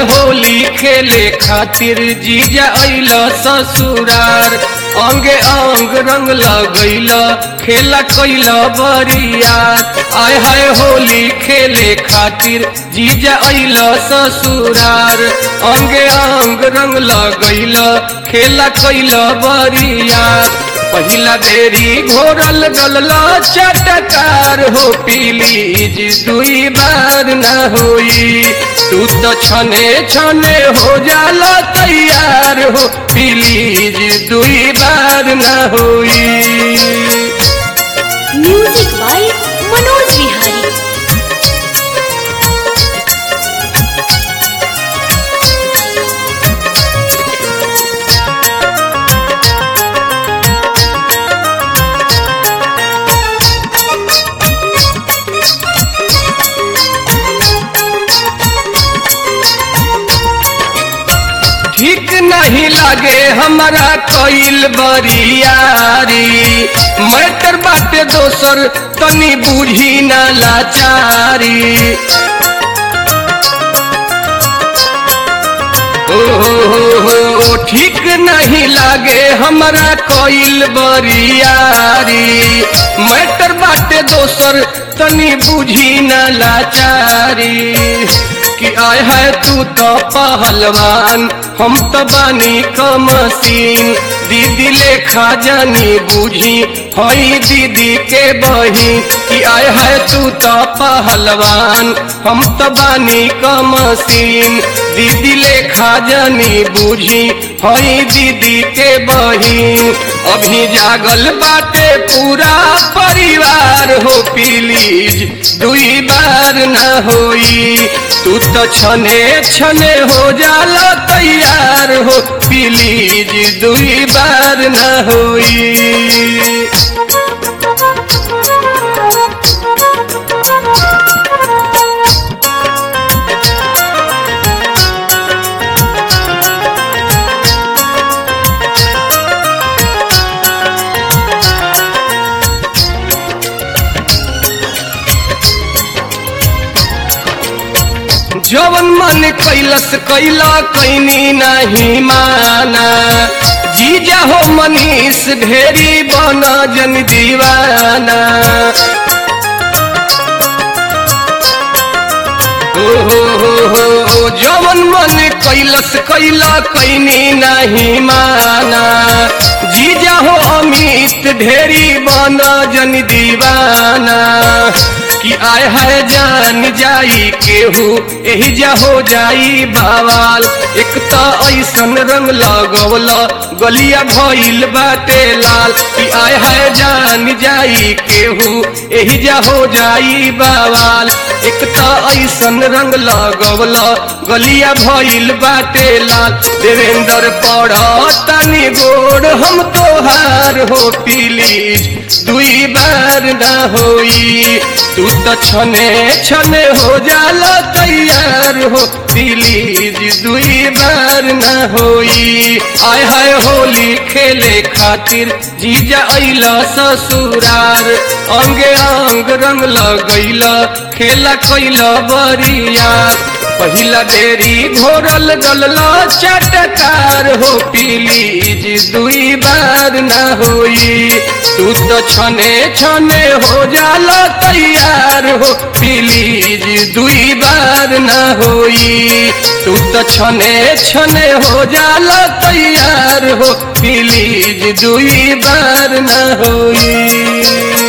होली खेले खातिर जीजा अइल ससुरार अंगे अंग रंग लगैल खेला कैल बरियार आय हाय होली खेले खातिर जीजा अइल ससुरार अंगे अंग रंग लगैल खेला कैल बरियार पहिला बेरी घोरल डलला चटकार हो प्लीज दुई बार न होई तू तो छने छने हो जाला तैयार हो प्लीज दुई बार न होई म्यूजिक बाय मनोज विहारी ठीक नहीं लगे हमारा कोइल बरियारी मैटर बाटे दोसर तनी बूझी न लाचारी ओ हो हो हो ठीक नहीं लागे हमारा कोइल बरियारी मैटर बाटे दोसर तनी बूझी न लाचारी कि आय है तू तो पहलवान हम तो बानी कमसीन दीदी लेखा जानी बूझी हई दीदी के बही कि आय है तू तो पहलवान हम तो बानी कमसीन दीदी लेखा जानी बूझी हई दीदी के बहिन अभी जागल बाटे पूरा परिवार हो प्लीज दुई बार न होई तू तो छने छने हो जाला तैयार हो प्लीज दुई बार न होई जवन मन कैलस कैला कैनी नहीं माना जीजा हो मनीष ढेरी बना जन दीवाना ओ हो हो हो हो जवन मन कैलस कैला कैनी नहीं माना जीजा हो अमित ढेरी बना जन दीवाना कि आय है जान जाई केहू एही जा हो जाई बावाल एक तो ऐसन रंग लगवल गलिया भइल बाटे लाल कि आय है जान जाई केहू एही जा हो जाई बावाल एक तो ऐसन रंग लगवल गलिया भइल बाटे लाल देवेंद्र पढ़ तनी गोड़ हम तोहार हो प्लीज दुई बार न होई तू तो छने छने हो जाला तैयार हो प्लीज दुई बार न होई आय हाय होली खेले खातिर जीजा अइल ससुरार अंगे अंग रंग लगैल खेला कैल बरियार पहिला बेरी घोरल डलला चटकार हो प्लीज दुई बार न होई तू तो छने छने हो जाला तैयार हो प्लीज दुई बार न होई तू तो छने छने हो जाला तैयार हो प्लीज दुई बार न होई